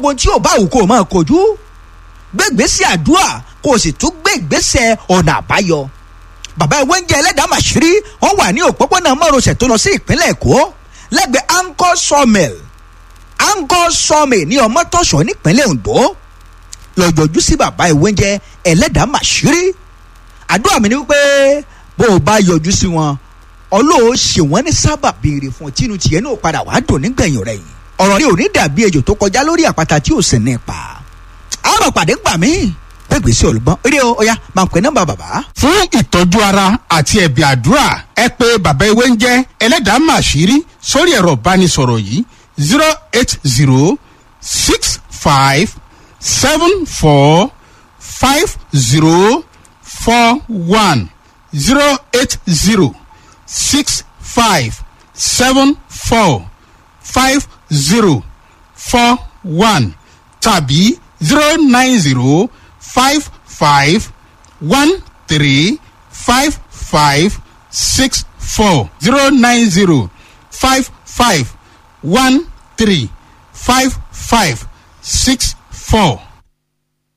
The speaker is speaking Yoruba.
gbogbo tí ò bá wù kó o máa kojú gbégbèsè àdúrà kó o sì tún gbé ìgbésẹ̀ ọ̀nà àbáyọ bàbá ìwé ń jẹ ẹlẹ́dàá màṣírí wọ́n wà ní òpópónà márosẹ̀ tó lọ sí ìpínlẹ̀ èkó lẹ́gbẹ̀ẹ́ angkor sawmill angkor sawmill ní ọmọtọ́ṣọ́ nípínlẹ̀ ondo lọ́jọ́jú sí bàbá ìwé ń jẹ ẹlẹ́dàá màṣírí àdúrà mi ni wípé bó o bá yọjú sí wọn ọlọ́ọ̀ ṣe wọ́n ní sábà béèrè fún tínú tiẹ̀ náà padà wàá dùn nígbẹ̀yìn rẹ̀ yìí ọ̀rọ̀ rí òní dàbí ejò tó kọjá lórí àpáta tí ò sì ní pa àwọn pàdé gbà mí gbẹgbèsè olùgbọ́n eré o ọ̀ya máa ń pè nọ́mbà bàbá. fún ìtọ́jú ara àti ẹ̀bì àdúrà ẹ pé bàbá ewé ń jẹ́ ẹlẹ́dàá màṣírí sórí ẹ̀rọ ìbánisọ̀rọ̀ yìí zero eight zero six five seven four five zero four one zero eight zero six five seven four five zero four one tàbí zero nine zero five five one three five five six four zero nine zero five five one three five five six four.